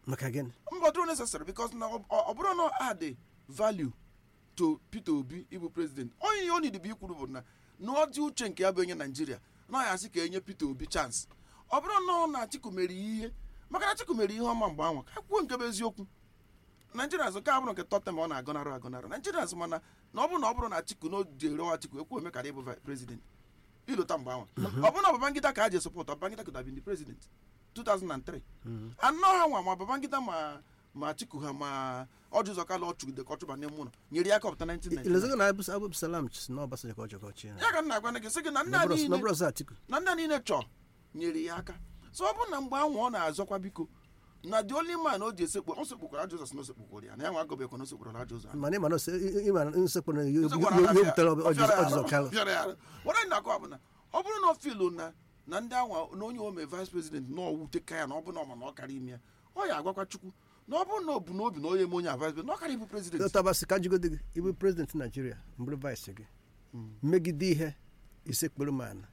maka gịnị mba ọ dịrọ necessary because na ọ ọ bụrụ na ọ add value to Peter Obi ịbụ president onye ihe o need bụ ikwuru bụ na na ọ dị uche nke ya bụ onye Naijiria na ọ ya asị ka enye Peter Obi chance ọ bụrụ na ọ na Atiku mere ihe maka na Atiku mere ihe ọma mgbe anwa ka kwuo nke bụ eziokwu Naijiria azụ ka bụrụ nke tọtem ọ na-agọnarụ agọnarụ Naijiria azụ mana na ọ bụrụ na ọ bụrụ na Atiku na o ji ere Atiku ekwu eme kara ịbụ vi- president ilota mgbe anwa ọ bụrụ na Babangida ka a ji sọpọt Babangida could have been the president 2003 anọ ha nwa ma Babangida ma ma Atiku ha ma ọjụ ụzọ kala ọchụgide ka ọchụba n'ime ụlọ nyere ya aka ọpụta 1999 ilezego na Abu Abu Salam si na Obasanjo ka ọ chọrọ ọchị ya ka m na-agwa gị sị gị na ndị a niile n'ọbụrụ ọzọ Atiku na ndị a niile chọọ nyere ya aka so ọ bụrụ na mgbe ahụ ọ na-azọkwa biko na the only man o ji esekpu o sekpukwara ajọ ụzọ si na o sekpukwara ya na ya nwa agọbekwa na o sekpukwara ajọ ụzọ ahụ. mana ịma na ose- ịma na nsekpụ na ihe Nsekpukwara ihe ala ya- butere ọ fịara ya ọjụzọ arụ, kalụ fịara ya arụ. What anyị na-akọ bụ na ọ bụrụ na ọ filu na na ndị anwa na onye ome vice president na ọwute ka ya na ọ bụ na ọ ma na ọ kara ime ya ọ ya agwakwa chukwu na ọ bụrụ na ọ bụ n'obi na onye eme onye a vice president na ọ kara ịbụ president dọtabasị ka njigode gị ịbụ prezidenti naijiria mbụrụ vice gị megide ihe isekpụrụ m ana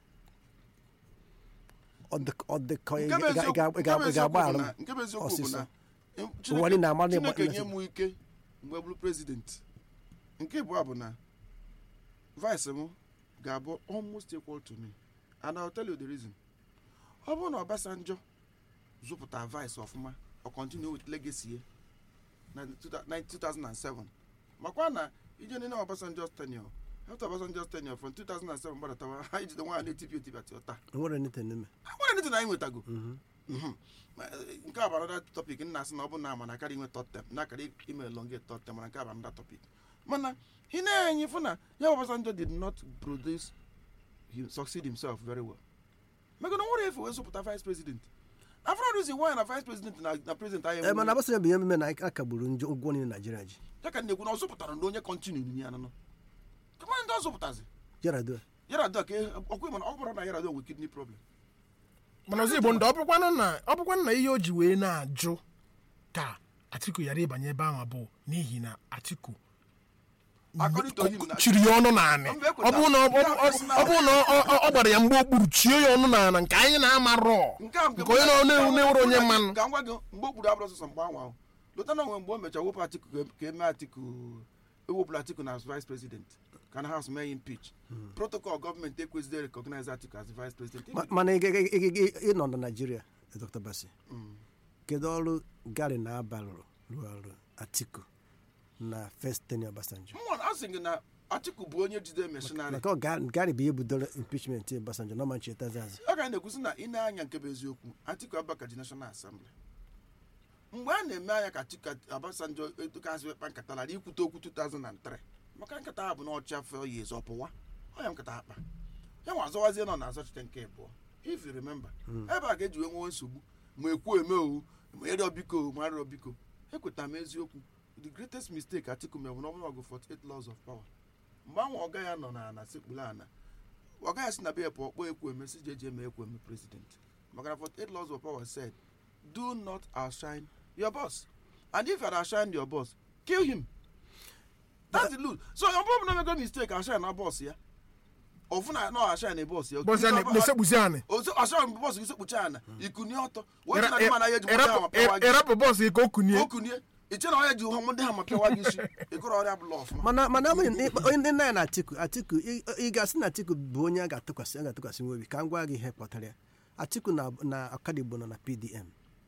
ọ dị- ọ dị ka ị Nke bụ ga- ị eziokwu- ga- ị nke ga- bụ ị ga-agba eziokwu bụ arụ na- nke bụ eziokwu bụ ọsịsọ na em, Ụwa niile ama na ịgba- Chineke nye m ike mgbe bụrụ prezident nke abụọ bụ na vice m ga-abụ almost equal to me and I'll tell you the reason ọ bụrụ na Obasanjo zụpụta vice ọfụma ọ continue with legacy ya na 2007 makwa na ije nile Obasanjo's tenure after Obasanjo's tenure from 2007 gbadatawa ha ijide nwaanyị na-etipi etipi ati ọta nwere nite n'ime nwere ndị na anyị nwetago Mhm. Ma, eh, nke a bụ another topic nna asị na ọ bụ na ama na akarị inwe third term na akarị ime elongate third term mana nke a bụ another topic mana ị na-enye fụ na ya bụ Obasanjo did not produce he succeed himself very well maka na nwere efe wee zụpụta vice president afro reason why na vice president na na president anyị ee mana Obasanjo bụ ihe mmemme na a kagburu njọ ụgwọ niile naijiria ji ya ka na-ekwu na ọ zụpụtara ndị onye kọntinu ya nanọ kama ndị ọ zụpụtazi Yar'Adua Yar'Adua ka ọkwa mana ọ bụrụ na Yar'Adua nwere kidney problem mana ọzọ igbo ndị ọ bụkwanụ na ọ bụkwanụ na ihe o ji wee na-ajụ ka atiku ghara ịbanye ebe ahụ bụ n'ihi na atiku According to him na- chiri ya ọnụ n'anị Mba, ekweta. ọ bụrụ na ọ- ọ- ọ- ọ bụrụ na ọ- ọ- ọ gbara ya mgbe okpuru chie ya ọnụ n'ala nke anyị na-amarọ nke a nke onye na- na- na-ewere onye mmanụ ka m gwa gị mgbe o kwuru abụrụ sọsọ mgbe ahụ ahụ lụta na onwe mgbe o mechara wepụ atiku ka- ka eme atiku ewepụrụ atiku na vice president ka na house mee ya impeach protocol gọọmenti ekwesịghị recognize atiku as vice president Ma- mana ị ga- ị- ị- ị- ịnọ na naijiria dr basi kedu ọrụ gari na-aba rụrụ rụrụ ọrụ atiku na first tenure Obasanjo mmụọ a sị gị na atiku bụ onye jide meshinarị maka ọ ga- gari bụ ihe budoro impeachment Obasanjo na ọma nchetazi azụ ọ ga na-ekwusi na ị na-anya nke bụ eziokwu atiku abaka ji national assembly mgbe a na-eme anya ka atiku abasanjo edukazị wekpa nkata lara ikwute okwu 2003 maka nkata ha bụ na ọchị afọ ya ezo ọpụwa ọ ya nkata akpa ya nwa azọwazie nọ na-azọchite nke abụọ if you remember ebe a ga-eji wee nwewe nsogbu ma ekwu eme owu ma ịrịọ biko ma arịọ biko ekweta m eziokwu the greatest mistake atiku mere bụ na ọ bụrụ ọgụ 48 laws of power mgbe ahụ ọga ya nọ na ana sekpuru ana ọ gaghị asị na be ya pụọ kpọọ ekwueme si jeje eme ekwueme president maka na 48 laws of power said do not outshine your boss and if you had outshined your boss kill him that's the rule so ọ bụrụ na emego mistake outshine na boss ya ọfụ na na outshine na boss ya bọsị a na-esekpuzi anị ozo outshine boss gị sekpucha ana ikunie ọtọ wee na ndị mana ya eji nwoke ahụ ma pịawa gị ịrapụ bọọsụ gị ka o kunie o kunie iche na onye ji ụha ndị ha ma pịawa gị isi ịgụrụ ọrịa bụla ọfụma mana mana ọ bụrụ na ị- onye ndị nna ya na atiku atiku ị ị ga-asị na atiku bụ onye a ga-atụkwasị a ga-atụkwasị nwa obi ka m gwa gị ihe kpọtara ya atiku na na ọkadigbo nọ na pdm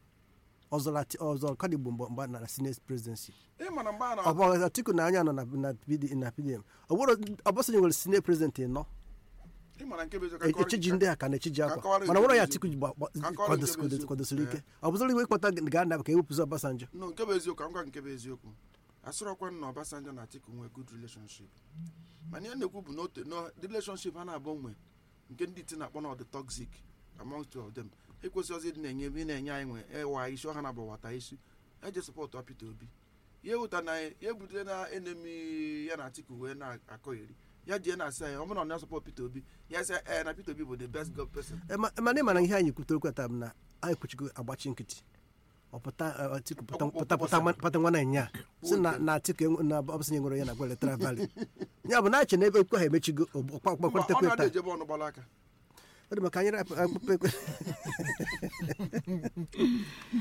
ọzọrọ Ati- ọzọ ọkadigbo mgbe mgbe na senate presidency ị ma na mgbe a na ọ bụ atiku na anya nọ na na PD na pdm ọ bụrụ ọbọsọnye nwere senate president nọ ị ma na nke bụ eziokwu, ka kọrọ gị echiji ka- ndị a ka na-echiji ka akwa nkọwara mana nke nwere ya bụ atiku ji gba- gba- Ka nkọwara nke kwadosi- bụ eziokwu. kwadosiri ike Eh. ọ bụzọrọ iwe ịkpọta ga-anaba ka ewepụzi Obasanjo no nke bụ eziokwu ka m gwa gị nke bụ eziokwu asịrọkwa na Obasanjo na Atiku nwee good relationship mana ihe na-ekwu bụ na ote no the relationship ha na-abụ nwe nke ndị iti na-akpọ na ọ dị toxic among two of them ekwesịghịzi ịdị na-enye ebe ị na-enye anyị nwe ịwa isi ọha na-abụ wata isi eje sọpọtụ Peter Obi ya ewuta na ya ebute na enemi ya na Atiku wee na-akọgheri ya jee na-asị anyị ọ bụrụ na ọ na-asọpọt Peter Obi ya sị ee na Peter Obi bụ the best god person Eh, ma- mana ị mana ihe anyị kwutere okwu taa bụ na anyị kwuchigo agbachi nkịtị ọ pụta eh, atiku pụta Ọkpụkpụ pụta pụta kwụsịrị. pụta nwa na nya si na na atiku enwe- na ọbụsanye nwere ya na gwa eletara vali ya bụ na achị na ebe ekwe ha emechigo Mba, ọ ọkpakpakwarịtakwa na-adị taa ejebe ọnụ gbara aka ọ dị maka anyị rapụ akpụkpọ ekwe